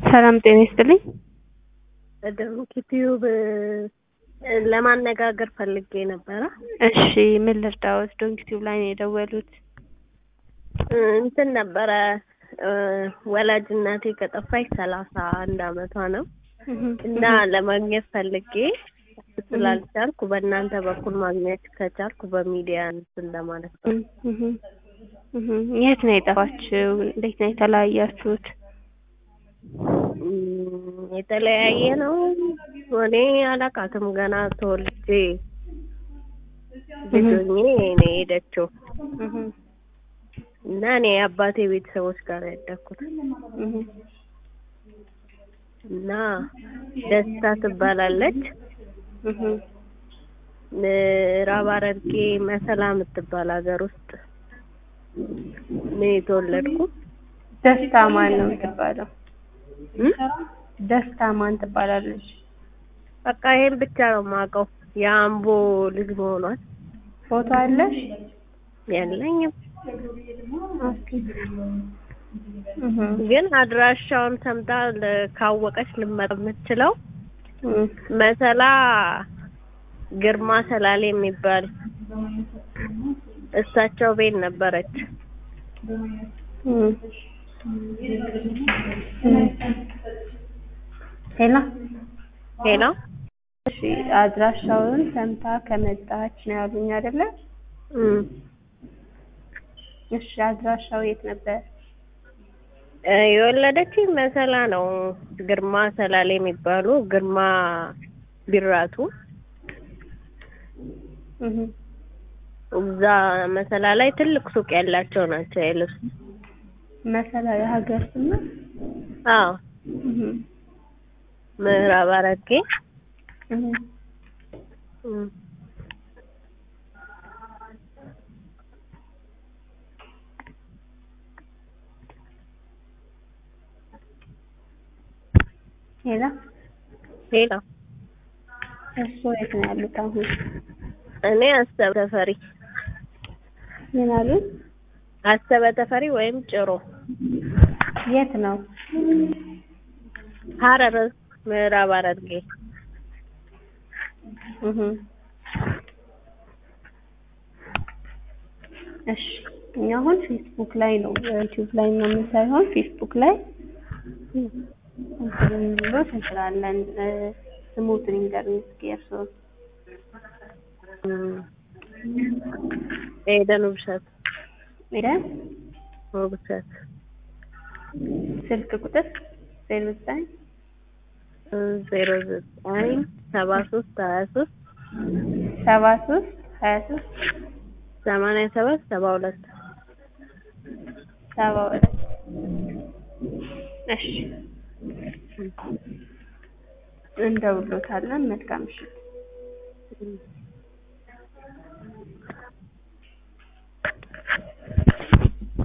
ሰላም ጤና ይስጥልኝ። ደምክ ዩቲዩብ ለማነጋገር ፈልጌ ነበረ። እሺ ምን ልርዳዎት? ዶንክ ቲዩብ ላይ ነው የደወሉት። እንትን ነበረ ወላጅ እናቴ ከጠፋች ሰላሳ አንድ አመቷ ነው እና ለማግኘት ፈልጌ ስላልቻልኩ በእናንተ በኩል ማግኘት ከቻልኩ በሚዲያ እንትን ለማለት ነው። የት ነው የጠፋችው? እንዴት ነው የተለያያችሁት? የተለያየ ነው። እኔ አላውቃትም ገና ተወልጄ ልጅ ሆኜ ነው የሄደችው እና እኔ የአባቴ ቤተሰቦች ጋር ያደግኩት እና ደስታ ትባላለች። ምዕራብ ሐረርጌ መሰላ የምትባል ሀገር ውስጥ ነው የተወለድኩት። ደስታ ማን ነው የምትባለው? ደስታ ማን ትባላለች? በቃ ይሄን ብቻ ነው የማውቀው። የአምቦ ልጅ መሆኗን። ፎቶ አለሽ? የለኝም፣ ግን አድራሻውን ሰምታ ካወቀች ልመጣ የምትችለው መሰላ ግርማ ሰላሌ የሚባል እሳቸው ቤት ነበረች። ሄሎ ሄሎ። እሺ አድራሻውን ሰምታ ከመጣች ነው ያሉኝ አይደለ? እሺ አድራሻው የት ነበር? የወለደችኝ መሰላ ነው። ግርማ ሰላሌ የሚባሉ ግርማ ቢራቱ እዛ መሰላ ላይ ትልቅ ሱቅ ያላቸው ናቸው የልብስ መሰላ የሀገር ስም ነው? አዎ ምዕራብ ሐረርጌ ሄሎ ሄሎ። እርስዎ የት ነው ያሉት አሁን? እኔ አሰበ ተፈሪ ምን አሉ? አሰበ ተፈሪ ወይም ጭሮ የት ነው? ሐረር ምዕራብ ሐረርጌ እሺ እኛ አሁን ፌስቡክ ላይ ነው ዩቲዩብ ላይ ምናምን ሳይሆን ፌስቡክ ላይ እንትን ብሎ እንችላለን። ስሙትን ይንገሩኝ እስኪ እርስዎ። ኤደን ውብሸት ኤደን ውብሸት ስልክ ቁጥር ዜሮ ዘጠኝ ዜሮ ዘጠኝ ሰባ ሶስት ሀያ ሶስት ሰባ ሶስት ሀያ ሶስት ሰማንያ ሰባት ሰባ ሁለት ሰባ ሁለት እሺ እንደውሎታለን። መልካም ምሽት።